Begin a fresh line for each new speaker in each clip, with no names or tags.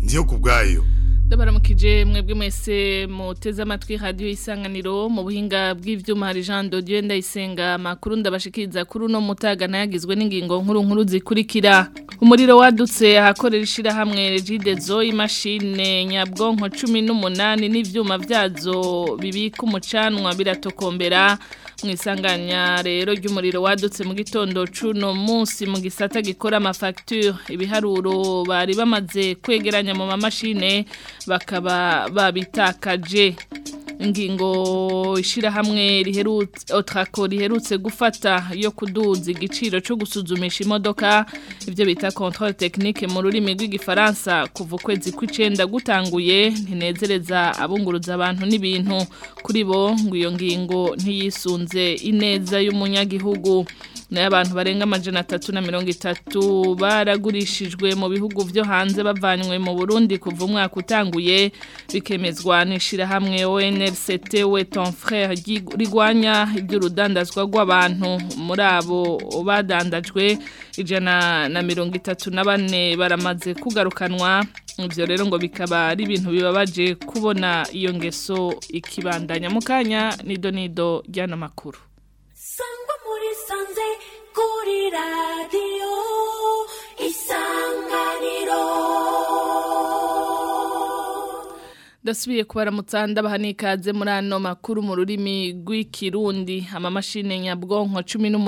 ndiyo ku bwayo
ndabaramukije mwebwe mwese muteze amatwi radiyo isanganiro mu buhinga bw'ivyuma hari Jean de Dieu ndayisenga amakuru ndabashikiriza kuri uno mutaga nayagizwe n'ingingo nkuru nkuru zikurikira umuriro wadutse ahakorera ishirahamwe Regidezo imashine nyabwonko 18 n'ivyuma vyazo bibika umucanwa biratokombera mu isanganya rero ry'umuriro wadutse mu gitondo cuno munsi mu gisata gikora amafacture ibiharuro bari bamaze kwegeranya mu mamashine bakaba babitakaje ingingo ishirahamwe riherutse otrako riherutse gufata yo kuduza igiciro cyo gusuzumisha imodoka ivyo bita controle technique mu rurimi rw'igifaransa kuva ukwezi kw'icenda gutanguye ntinezereza abunguruza abantu n'ibintu kuri bo ngo iyo ngingo ntiyisunze ineza y'umunyagihugu nayo abantu barenga amajana atatu na mirongo itatu baragurishijwe mu bihugu vyo hanze bavanywe mu Burundi kuva umwaka utanguye bikemezwa n'ishirahamwe ONLCT we ton frère rigwanya iby'urudandazwa rw'abantu muri abo badandajwe ijana na mirongo itatu na bane baramaze kugarukanwa ivyo rero ngo bikaba ari ibintu bibabaje kubona iyo ngeso ikibandanya mu kanya nido nido ry'ano makuru
sangwa muri sanze kuri radiyo isanganiro
Dasubiye kubaramutsa ndabaha n'ikaze muri ano makuru mu rurimi rw'ikirundi amamashine nyabwonko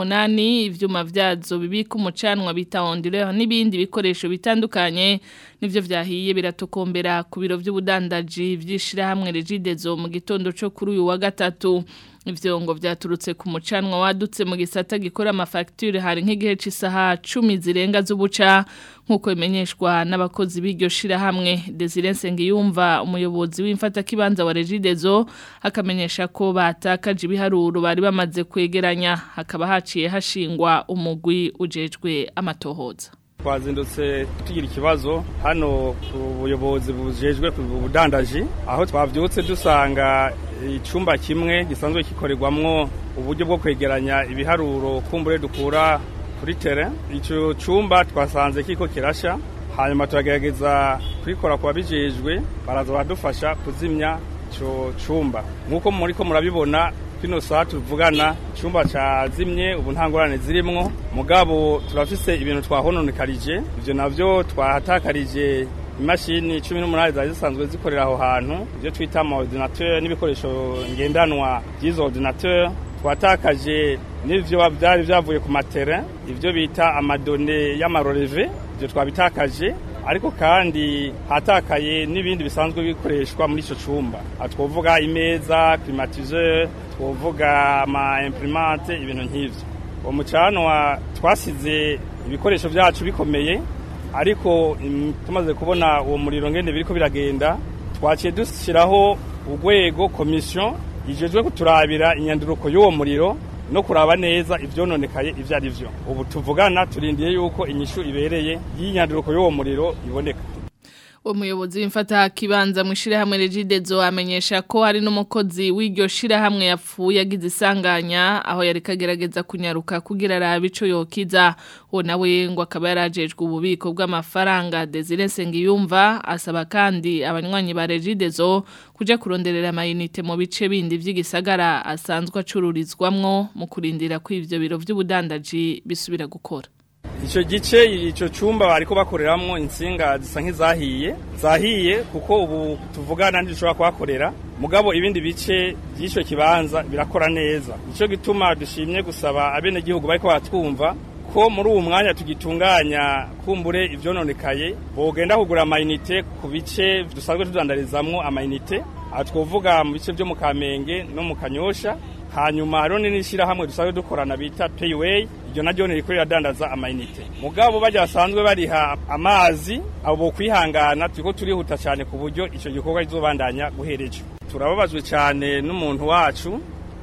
18 ivyuma vyazo bibika umucanwa bita ondire n'ibindi bikoresho bitandukanye nivyo vyahiye biratokombera ku biro vy'ubudandaji vyishira hamwe Regidezo mu gitondo cyo kuri uyu wa gatatu ivyo ngo vyaturutse ku mucanwa wadutse mu gisata gikora amafacture hari nk'igihe c'isaha 10 zirenga z'ubuca nkuko bimenyeshwa n'abakozi b'iryo shira hamwe Desire Nsengiyumva umuyobozi w'imfata kibanza wa Regidezo akamenyesha ko batakaje ibiharuro bari bamaze kwegeranya hakaba haciye hashingwa umugwi ujejwe amatohoza
twazindutse tugira ikibazo hano ku buyobozi bujejwe ku budandaji aho twavyutse dusanga icumba kimwe gisanzwe gikorerwamwo uburyo bwo kwegeranya ibiharuro kumbure dukura kuri tere ico cumba twasanze kiko kirasha hanyuma turagerageza kubikora ku babijejwe baraza baradufasha kuzimya ico cumba nk'uko muriko murabibona kino saa tuvugana icyumba cyazimye ubu nta ngorane zirimwo mugabo turafise ibintu twahononekarije ibyo navyo twahatakarije imashini cumi n'umunani zari zisanzwe zikorera aho hantu ibyo twita ama ordinateur n'ibikoresho ngendanwa by'izo ordinateur twatakaje n'ivyo byari byavuye ku matere ibyo bita amadone y'amaroreve ibyo twabitakaje ariko kandi hatakaye n'ibindi bisanzwe bikoreshwa muri ico cumba twovuga imeza climatiseur twovuga ama imprimante ibintu nk'ivyo uwo mucanwa twasize ibikoresho vyacu bikomeye ariko tumaze kubona uwo muriro ngende biriko biragenda twaciye dushiraho urwego komisiyo ijejwe kuturabira inyanduruko y'uwo muriro no kuraba neza ivyononekaye ivyo ari vyo ubu tuvugana turindiye yuko inyishu ibereye y'inyanduruko y'uwo muriro iboneka
uwo muyobozi w'imfata kibanza mu ishirahamwe Regidezo amenyesha ko hari n'umukozi w'iryo shirahamwe yapfuye agize isanganya aho yari kagerageza kunyaruka kugira arabe ico yokiza uwo nawe ngo akaba yarajejwe ububiko bw'amafaranga Desire Nsengiyumva asaba kandi abanywanyi ba Regidezo kuja kuronderera amayinite mu bice bindi vy'igisagara asanzwe acururizwamwo mu kurindira ko ivyo biro vy'ubudandaji bisubira gukora
icyo gice icyo cyumba bariko bakoreramwo insinga zisa nk'izahiye zahiye kuko ubu tuvugana ntidushobora kuhakorera mugabo ibindi bice by'icyo kibanza birakora neza nicyo gituma dushimye gusaba abenegihugu bariko baratwumva ko muri uwo mwanya tugitunganya kumbure ivyononekaye bogenda kugura amayinite ku bice dusanzwe tudandarizamwo amayinite aha twovuga mu bice vyo mu kamenge no mu kanyosha hanyuma hariho n'ishyirahamwe dusanzwe dukorana bita payiweyi iryo naryo ririko riradandaza amayinite mugabo bajya basanzwe bariha amazi abo kwihangana turiko turihuta cyane ku buryo icyo gikorwa kizobandanya guhereje turababajwe cyane n'umuntu wacu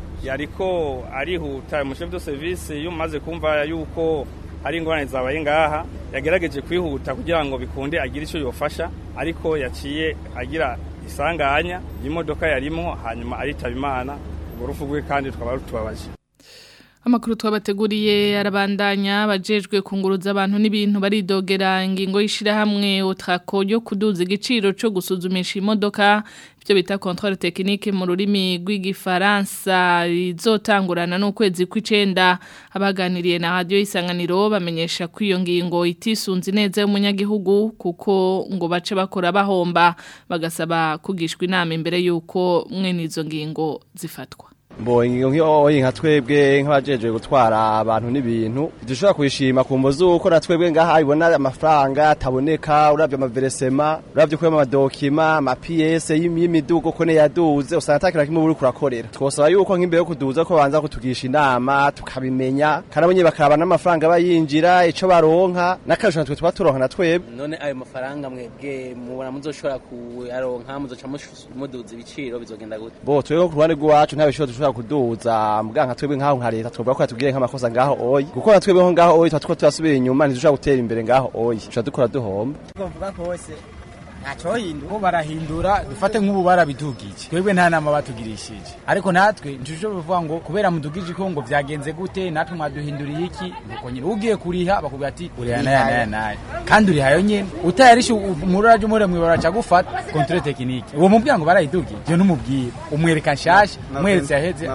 yariko arihuta umushefu de service iyo umaze kumva yuko hari ingorane zabaye ngaha yagerageje kwihuta kugira ngo bikunde agire icyo yofasha ariko yaciye agira isanganya y'imodoka yarimo hanyuma aritaba imana urupfu rwe kandi tukaba rutubabaje
Amakuru twabateguriye arabandanya bajejwe kunguruza abantu n'ibintu baridogera ingingo y'ishirahamwe Otrako yo kuduza igiciro cyo gusuzumisha imodoka byo bita controle technique mu rurimi rw'igifaransa izotangurana n'ukwezi kw'icenda abaganiriye na radio isanganiro bamenyesha ko iyo ngingo itisunze neza y'umunyagihugu kuko ngo bace bakora bahomba bagasaba kugishwa inama imbere yuko mwene izo ngingo zifatwa
Mbo ingingo nk'iyo nka twebwe nk'abajejwe gutwara abantu n'ibintu dushobora kuyishima ku mvo z'uko na twebwe ngaha ibona amafaranga ataboneka uravye amaveresema uravye kuyama amadokima amapiyese y'imidugo ko yaduze usanga atakira kimwe uri kurakorera twosaba yuko nk'imbere yo kuduza ko banza kutugisha inama tukabimenya kandi abo nyene bakaraba n'amafaranga bayinjira ico baronka n'akarusho natwe tuba turonka na twebwe
none ayo mafaranga mwebwe mubona muzoshobora kuyaronka muzoca muduza ibiciro bizogenda gute
bo twebwe ku ruhande rw'iwacu nta biciro dushobora kuduza mbwa nka twebwe nk'aho nka leta twovuga ko yatubwiye nk'amakosa ngaho oyi kuko na twebwe ngaho oyi tuba turiko turasubira inyuma ntidushobora gutera imbere ngaho oyi tuca dukora duhomba
bavuga kose ntacohindura ko barahindura dufate nk'ubu barabidugije twebwe nta nama batugirishije ariko natwe ntituje bivuga ngo kubera mudugije ko ngo vyagenze gute natwe mwaduhinduriye iki nuko nyine ugiye kuriha bakubwira ati uriha naya naya naya kandi urihayo nyene utayarishe umururaje umure mwibara ca gufata controle technique uwo mubwira ngo barayidugije je numubwira umwereka nshasha umweretse yaheze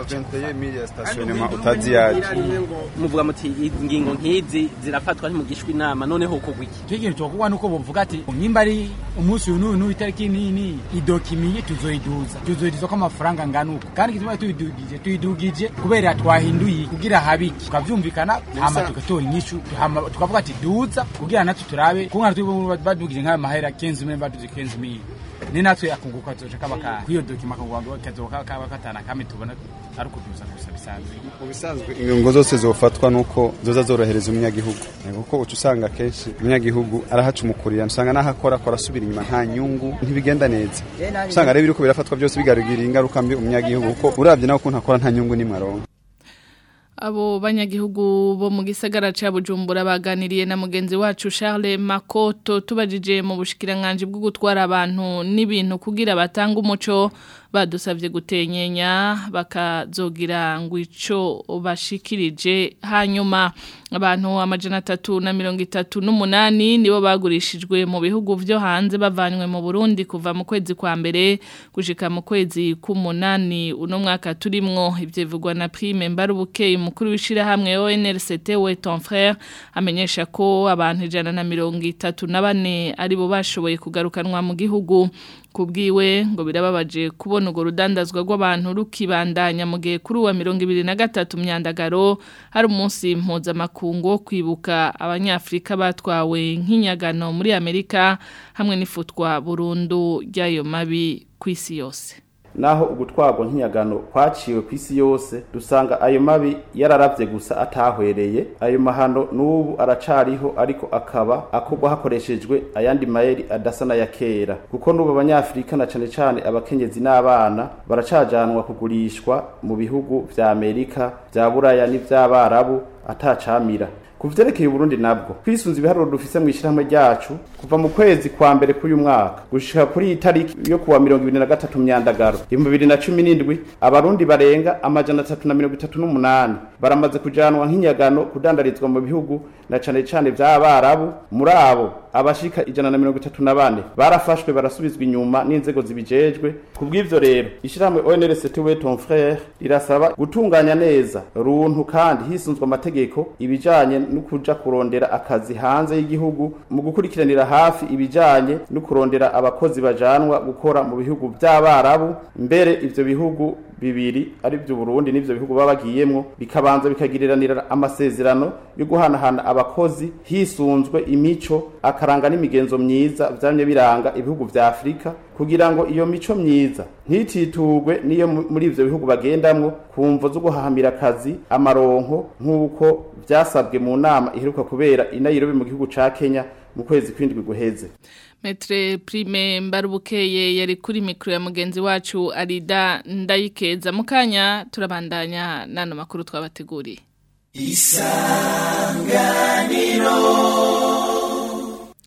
muvuga muti ingingo nk'izi zirafatwa ntimugishwa inama noneho kugwa iki
tugiye cyokuba nuko bovuga ati nimba ari umunsi uyu n'uyu n'uyu itariki n'iyi n'iyi idokimiye tuzoyiduza tuzoyiduza ko amafaranga angana uko kandi igituma tuyidugije tuyidugije kubera twahinduye kugira habiki tukavyumvikana hama tugatora inyishu hama tukavuga ati duza kugira natwe turabe kuko natwe badugije nk'ayo mahera 15 mille badugije 15 mille ni natwe akunguka tuzoca kabaka kwiyo dokima kavuga kazoka kaba katana kame tubona ari ukuduza gusa bisanzwe
mu bisanzwe ingingo zose zofatwa nuko zoza zorohereza umunyagihugu kuko uca usanga kenshi umunyagihugu arahacumukurira usanga naho akora akora asubira inyuma nta nyungu ntibigenda neza usanga rero biriko birafatwa byose bigarurira ingaruka mbi umunyagihugu kuko uravye nawe ukuntu akora nta nyungu nimwe aronka
Abo banyagihugu bo mu gisagara ca Bujumbura baganiriye na mugenzi wacu Charles Makoto tubajije mu bushikiranganje bwo gutwara abantu n'ibintu kugira batanga umuco badusabye gutenyenya bakazogira ngo ico bashikirije hanyuma abantu amajana atatu na mirongo itatu n'umunani nibo bagurishijwe mu bihugu vyo hanze bavanywe mu Burundi kuva mu kwezi kwa mbere gushika mu kwezi k'umunani uno mwaka turimwo ivyo bivugwa na Prime Mbarubukeye umukuru w'ishira hamwe ONRCT we ton frère amenyesha ko abantu ijana na mirongo itatu na bane aribo bashoboye kugarukanwa mu gihugu kubwiwe ngo birababaje kubona urwo rudandazwa rw'abantu rukibandanya mu gihe kuri uwa mirongo ibiri na gatatu myandagaro hari umunsi mpuzamakungu wo kwibuka abanyafurika batwawe nk'inyagano muri amerika hamwe n'ifutwa burundu ry'ayo mabi ku isi yose
naho ugutwarwa nk'inyagano kwaciwe ku isi yose dusanga ayo mabi yararavye gusa atahwereye ayo mahano n'ubu aracariho ariko akaba akorwa hakoreshejwe ayandi mayeri adasa n'aya kera kuko n'ubu abanyafurika na cane cane abakenyezi n'abana baracajanwa kugurishwa mu bihugu vya amerika vya buraya n'ivy'abarabu atacamira ku vyerekeye Burundi nabwo kwisunza ibiharuro dufise mu ishyirahamwe ryacu kuva mu kwezi kwa mbere k'uyu mwaka gushika kuri iyi tariki yo kuwa mirongo ibiri na gatatu myandagaro ibihumbi bibiri na cumi n'indwi abarundi barenga amajana atatu na mirongo itatu n'umunani baramaze kujanwa nk'inyagano kudandarizwa mu bihugu na cane cane vy'abarabu muri abo abashika ijana na mirongo itatu na bane barafashwe barasubizwa inyuma n'inzego zibijejwe ku bw'ivyo rero ishyirahamwe ONRCT we ton frère rirasaba gutunganya neza runtu kandi hisunzwe amategeko ibijanye no kuja kurondera akazi hanze y'igihugu mu gukurikiranira hafi ibijanye no kurondera abakozi bajanwa gukora mu bihugu vy'abarabu mbere ivyo bihugu bibiri ari byo Burundi n'ivyo bihugu baba bagiyemwo bikabanza bikagiriranira amasezerano yo guhanahana abakozi hisunzwe imico akaranga n'imigenzo myiza vyamye biranga ibihugu vya Afrika kugira ngo iyo mico myiza ntititugwe niyo muri ivyo bihugu bagendamwo kumvo zo guhahamira akazi amaronko nk'uko vyasabwe mu nama iheruka kubera i Nairobi mu gihugu ca Kenya mu kwezi kwindwi guheze
Metre Prime Mbarubukeye yari kuri mikro ya mugenzi wacu Arida Ndayikeza mukanya turabandanya nano makuru twabateguriye Isanganiro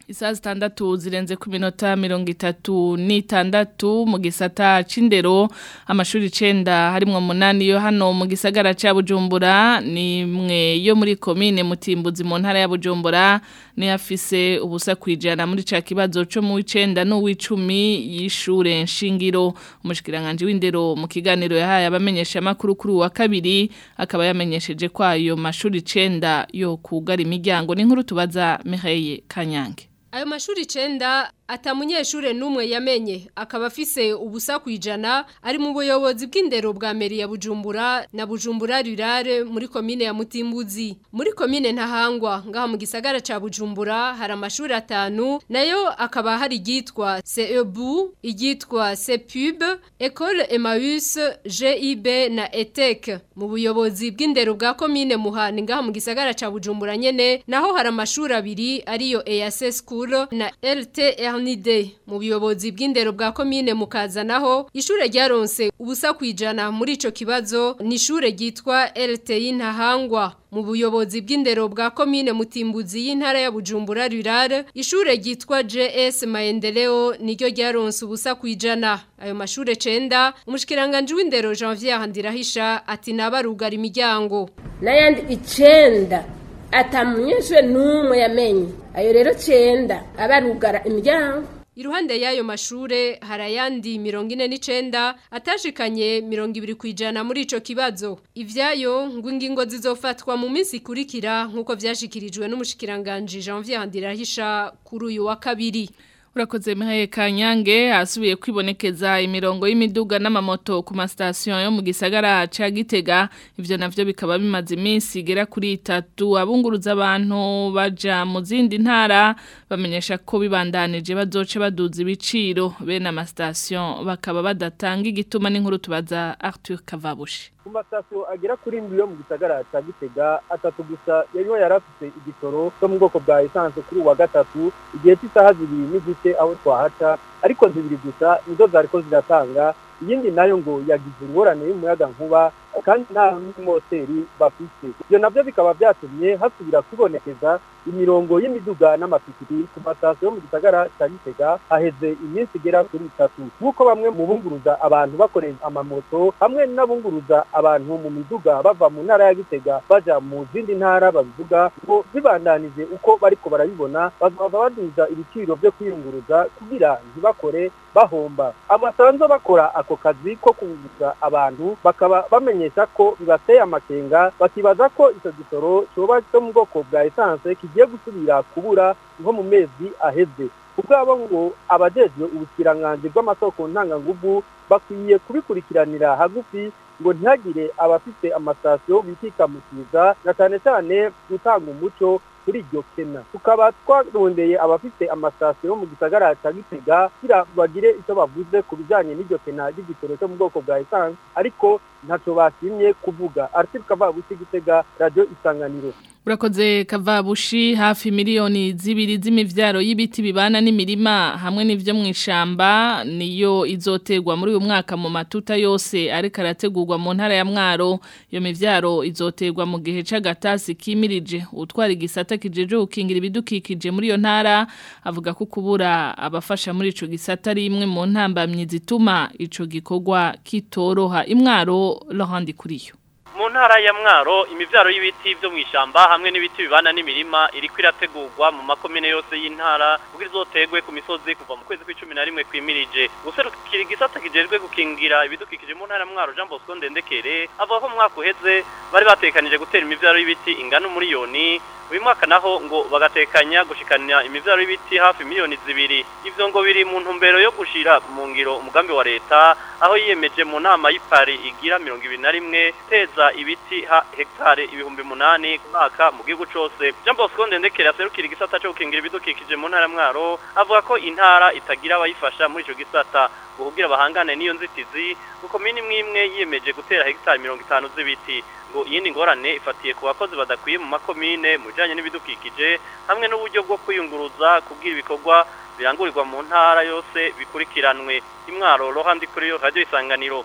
Isaha zitandatu zirenze ku minota mirongo itatu n'itandatu mu gisata c'indero amashuri icenda harimwo munani yo hano mu gisagara ca Bujumbura ni mwe yo muri komine Mutimbuzi mu ntara ya Bujumbura ni afise ubusa kwijana muri ca kibazo co mu w'icenda n'uw'icumi y'ishure nshingiro umushikiranganje w'indero mu kiganiro yahaye abamenyesha makuru kuri wa kabiri akaba yamenyesheje ko ayo mashuri icenda yo kugara imiryango n'inkuru tubaza Mireille Kanyange
Ayo mashuri icenda ata munyeshure n'umwe yamenye akaba afise ubusa kwijana ari mu buyobozi bw'indero bwa meri ya Bujumbura na Bujumbura Rurare muri komine ya Mutimbuzi muri komine Ntahangwa ngaha mu gisagara ca Bujumbura hari amashuri atanu nayo akaba hari igitwa CEBU igitwa CEPUB École Emmaüs GIB na ETEC mu buyobozi bw'indero bwa komine Muhani ngaha mu gisagara ca Bujumbura nyene naho hari amashuri abiri ariyo EAC School na LTR Ernide mu buyobozi bw'indero bwa komine mukazanaho ishure ryaronse ubusa kwijana muri ico kibazo ni ishure ryitwa LTI Ntahangwa mu buyobozi bw'indero bwa komine Mutimbuzi y'intara ya Bujumbura Rurare ishure ryitwa JS Maendeleo niryo ryaronse ubusa kwijana ayo mashure cenda umushikiranganje w'indero Janvier Ndirahisha ati nabarugara imiryango
n'ayandi icenda atamunyeshure n'umwe yamenye ayo rero cenda abarugara imiryango
Iruhande y'ayo mashure harayandi mirongo ine n'icenda atashikanye mirongo ibiri kwijana muri ico kibazo. Ivyayo ngo ingingo zizofatwa mu minsi ikurikira nk'uko vyashikirijwe n'umushikiranganje Janvier Handirahisha kuri uyu wa kabiri.
Urakoze mihaye kanyange hasubiye kwibonekeza imirongo y'imiduga n'amamoto ku masitasiyo yo mu gisagara ca Gitega ivyo navyo bikaba bimaze iminsi igera kuri itatu abunguruza abantu baja mu zindi ntara bamenyesha ko bibandanije bazoce baduza ibiciro bene amasitasiyo bakaba badatanga igituma n'inkuru tubaza Arthur Kavabushi
ku masitasiyo agera kuri ndwi yo mu gisagara cya gitega atatu gusa yariho yari afite igitoro cyo mu bwoko bwa esanse kuri uwa gatatu igihe cy'isaha zibiri n'igice aho twahaca ariko zibiri gusa nizo zariko ziratanga iyindi nayo ngo yagize ingorane y'umuyaga nkuba kandi nta n'imoteri bafite ibyo nabyo bikaba byatumye hasubira kwibonekeza imirongo y'imiduga n'amapikipiki ku masitasiyo yo mu gisagara cya gitega haheze iminsi igera kuri itatu nk'uko bamwe mu bunguruza abantu bakoresha amamoto hamwe n'abunguruza abantu mu miduga bava mu ntara ya gitega baja mu zindi ntara babivuga ngo bibandanije uko bariko barabibona bazaba baduza ibiciro byo kwiyunguruza kugira ntibakore bahomba amasanzo bakora ako kazi ko kunguruza abantu bakaba bamenyesha ko bibateye amakenga bakibaza ko icyo gitoro cyoba cyo mu bwoko bwa esanse kigiye gusubira kubura nko mu mezi aheze ubwabo ngo abajejwe ubukiranganzi bw'amasoko ntanganguvu bakwiye kubikurikiranira hagufi ngo ntihagire abafite amasitasiyo bitikamukiza na cyane cyane gutanga umuco kuri iryo kena tukaba twarondeye abafite amasitasiyo yo mu gisagara cya gitega kugira bagire icyo bavuze ku bijyanye n'iryo kena ry'igitoro cyo mu bwoko bwa esanse ariko ntacyo bashimye kuvuga ariko kavabushi gitega radiyo isanganiro
Urakoze kavabushi hafi miliyoni zibiri z'imivyaro y'ibiti bibana n'imirima hamwe n'ivyo mu ishamba niyo izotegwa muri uyu mwaka mu matuta yose ariko arategurwa mu ntara ya Mwaro iyo mivyaro izotegwa mu gihe c'agatasi kimirije utwara igisata kijeje gukingira ibidukikije muri iyo ntara avuga ko kubura abafasha muri ico gisata ari imwe mu ntambamyi zituma ico gikorwa kitoroha imwaro Laurent Kuriyo
mu ntara ya mwaro imivyaro y'ibiti byo mu ishamba hamwe n'ibiti bibana n'imirima iriko irategurwa mu makomine yose y'intara kugira izotegwe ku misozi kuva mu kwezi kw'icumi na rimwe kwimirije guserukira igisata kijejwe gukingira ibidukikije mu ntara ya mwaro Jean Bosco Ndendekere avuga ko mu mwaka uheze bari batekanije gutera imivyaro y'ibiti ingana umuriyoni uyu mwaka naho ngo bagatekanya gushikana imivyaro y'ibiti hafi miliyoni zibiri ivyo ngo biri mu ntumbero yo gushira mu ngiro umugambi wa leta aho yiyemeje mu nama y'ipari igira mirongo ibiri na rimwe teza ibiti ha hektare ibihumbi munani ku mwaka mu gihugu cose Jean Bosco Ndendekere aserukira igisata cyo gukingira ibidukikije mu ntara ya Mwaro avuga ko intara itagira abayifasha muri ico gisata kugira bahangane n'iyo nzitizi kuko mini mwimwe yiyemeje gutera hektare mirongo itanu z'ibiti ngo iyindi ngorane ifatiye ku bakozi badakwiye mu makomine mu bijyanye n'ibidukikije hamwe n'uburyo bwo kwiyunguruza kubwira ibikorwa birangurirwa mu ntara yose bikurikiranwe imwaro rohandi kuri yo radiyo isanganiro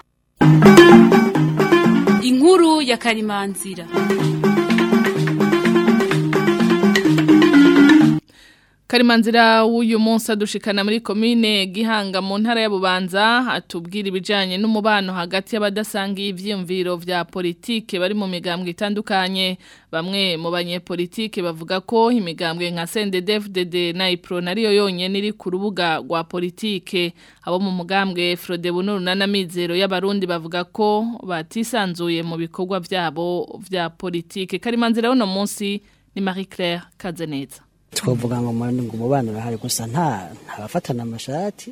inkuru ya karimanzira
Karimanzira w'uyu munsi adushikana muri komine Gihanga mu ntara ya Bubanza atubwira ibijanye n'umubano hagati y'abadasangiye ivyiyumviro vya politike bari mu migambwe itandukanye bamwe mu banyepolitike bavuga ko imigambwe nka CNDD-FDD na IPRO nariyo yonyene iri ku rubuga rwa politike abo mu mugambwe Frode Bunuru na Namizero y'abarundi bavuga ko batisanzuye mu bikorwa vyabo vya politike Karimanzira uno munsi ni Marie Claire Kazeneza
twavuga ngo ngo umubano urahari gusa nta ntabafatana amashati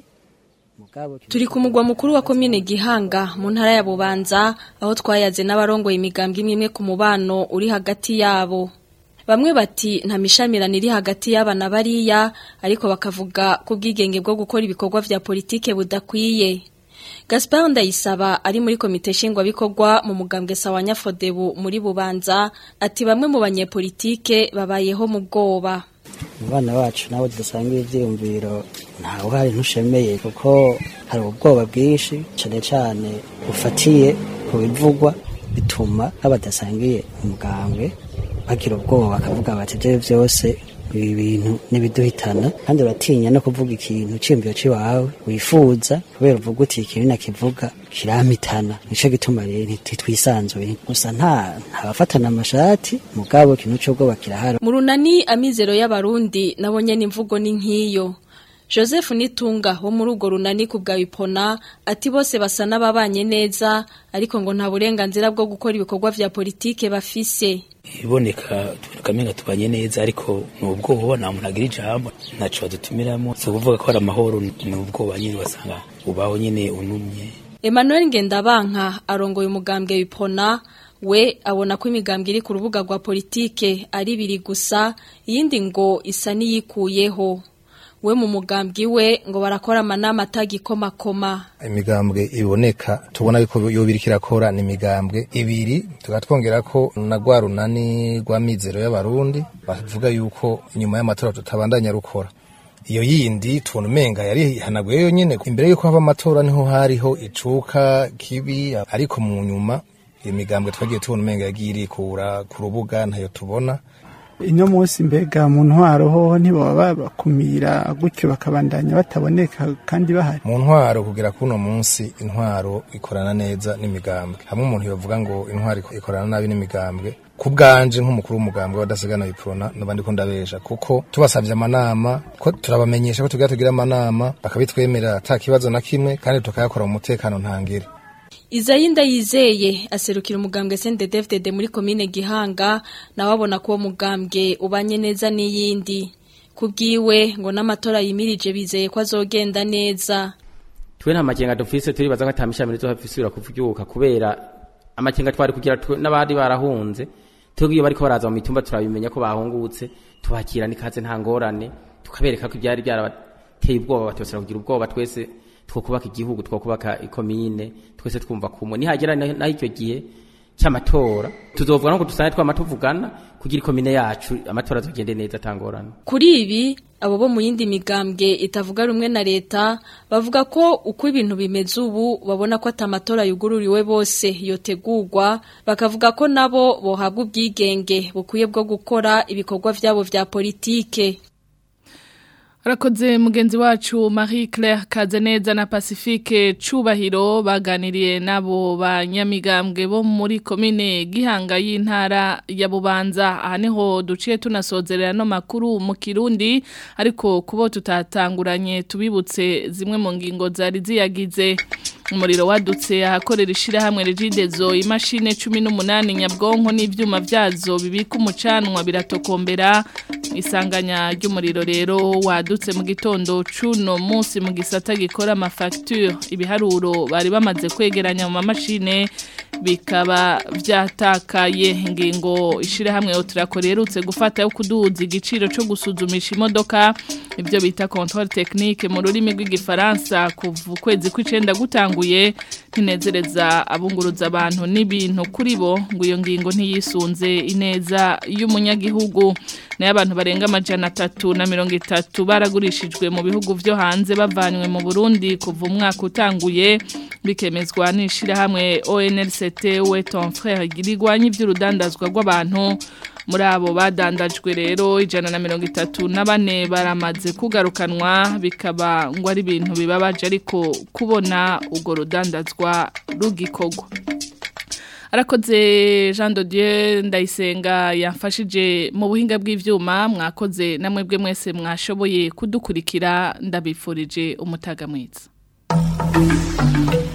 turi ku mugwa mukuru wa komine gihanga mu ntara ya bubanza aho twayaze n'abarongoye imigambwe imwe imwe ku mubano uri hagati yabo bamwe bati nta mishamirano iri hagati y'abana bariya ariko bakavuga ko ubwigenge bwo gukora ibikorwa vya politike budakwiye Gaspard Ndayisaba ari muri komite nshingwabikorwa mu mugambwe sawa Nyafodebu muri Bubanza ati bamwe mu banyepolitike babayeho mu bwoba
abana bacu nabo dusangiye ivyiyumviro nta uhari ntushemeye kuko hari ubwoba bwinshi cyane cyane bufatiye ku bivugwa bituma abadasangiye umugambwe bagira ubwoba bakavuga bati ibyo byose ibi bintu n'ibiduhitana kandi uratinya no kuvuga ikintu cyiyumviro cy'iwawe wifuza kubera uvuga uti ikintu nakivuga kiramitana nico gituma rero ntitwisanzuye gusa nta ntabafatana amashati mugabo ikintu cy'ubwoba kirahari
mu runani amizero y'abarundi nabonye n'imvugo ni nk'iyo Joseph Nitunga wo muri urwo runani ku bwa Ipona ati bose basa n'ababanye neza ariko ngo nta burenganzira bwo gukora ibikorwa vya politike bafise
iboneka tuboneka menga tubanye neza ariko ni ubwoba nta muntu agira ijambo ntaco badutumiramo si ukuvuga ko hari amahoro ni ubwoba nyine basanga ubaho nyine unumye
Emmanuel Ngendabanka arongoye umugambwe w'Ipona we abona ko imigambwe iri ku rubuga rwa politike ari ibiri gusa iyindi ngo isa n'iyikuyeho we mu mugambwe we ngo barakora amanama atagikomakoma
imigambwe iboneka tubona yuko yoba iriko irakora ni imigambwe ibiri tugatwongera ko na rwa runani rwa mizero y'abarundi bavuga yuko inyuma y'amatora tutabandanya rukora iyo yindi tubona umenga yari hanaguye yonyene imbere yuko haba amatora niho hariho icuka kibi ariko mu nyuma iyo migambwe twagiye tubona umenga yagiye irikura ku rubuga ntayo tubona
ino munsi mbega mu ntwaro hoho ntibaba bakumira gutyo bakabandanya bataboneka kandi bahari
mu ntwaro kugera kuno munsi intwaro ikorana neza n'imigambwe hamwe umuntu yavuga ngo intwaro ikorana nabi n'imigambwe ku bwanje nk'umukuru w'umugambwe wadasigana biprona nabandi ko ndabesha kuko tubasabye amanama ko turabamenyesha ko tugira tugira amanama bakabitwemerera ata kibazo na kimwe kandi tukayakora mu mutekano ntangire
Izayinda yizeye aserukira umugambwe CNDD-FDD muri komine Gihanga nawe abona ko umugambwe ubanye neza n'iyindi kubwiwe ngo n'amatora yimirije bizeye ko azogenda neza
twe nta makenga dufise turibaza ko atamishamire zo hafisira kuvyuka kubera amakenga twari kugira n'abandi barahunze tugiye bariko baraza mu mitumba turabimenya ko bahungutse tubakira nikaze nta ngorane tukabereka ko ibyari byarabateye ubwoba batosera kugira ubwoba twese twokubaka igihugu twokubaka ikomine twese twumva kumwe nihagera naho icyo gihe cy'amatora tuzovuga no dusane twama tuvugana kugira ikomine yacu amatora azogende neza atangorana
kuri ibi abo bo mu yindi migambwe itavuga rumwe na leta bavuga ko uko ibintu bimeze ubu babona ko atamatora yugururiwe bose yotegurwa bakavuga ko nabo bohabwa ubwigenge bukwiye bwo gukora ibikorwa vyabo vya politike
Rakoze mugenzi wacu Marie Claire Kazeneza na Pacifique Cubahiro baganiriye nabo banyamigambwe bo muri komine Gihanga y'intara ya Bubanza aha niho duciye tunasozerera no makuru mu Kirundi ariko kubo tutatanguranye tubibutse zimwe mu ngingo zari ziyagize umuriro wadutse ahakorera ishirahamwe Regidezo imashine 18 nyabwonko n'ivyuma vyazo bibika umucanwa biratokombera isanganya ry'umuriro rero wadutse mu gitondo cuno munsi mu gisata gikora amafacture ibiharuro bari bamaze kwegeranya mu mamashine bikaba vyatakaye ingingo ishirahamwe Otrako rerutse gufata yo kuduza igiciro cyo gusuzumisha imodoka ibyo bita control technique mu rurimi rw'igifaransa kuva ukwezi kw'icenda gutanguye ntinezereza abunguruza abantu n'ibintu kuri bo ngo iyo ngingo ntiyisunze ineza y'umunyagihugu nayo abantu barenga amajana atatu na mirongo itatu baragurishijwe mu bihugu vyo hanze bavanywe mu Burundi kuva umwaka utanguye bikemezwa n'ishirahamwe ONLCT we ton frère girigwanye iby'urudandazwa rw'abantu muri abo badandajwe rero ijana na mirongo itatu na bane baramaze kugarukanwa bikaba ngo ari ibintu bibabaje ariko kubona urwo rudandazwa rugikorwa arakoze jean de dieu ndayisenga yafashije mu buhinga bw'ibyuma mwakoze namwe bwe mwese mwashoboye kudukurikira ndabifurije umutaga mwiza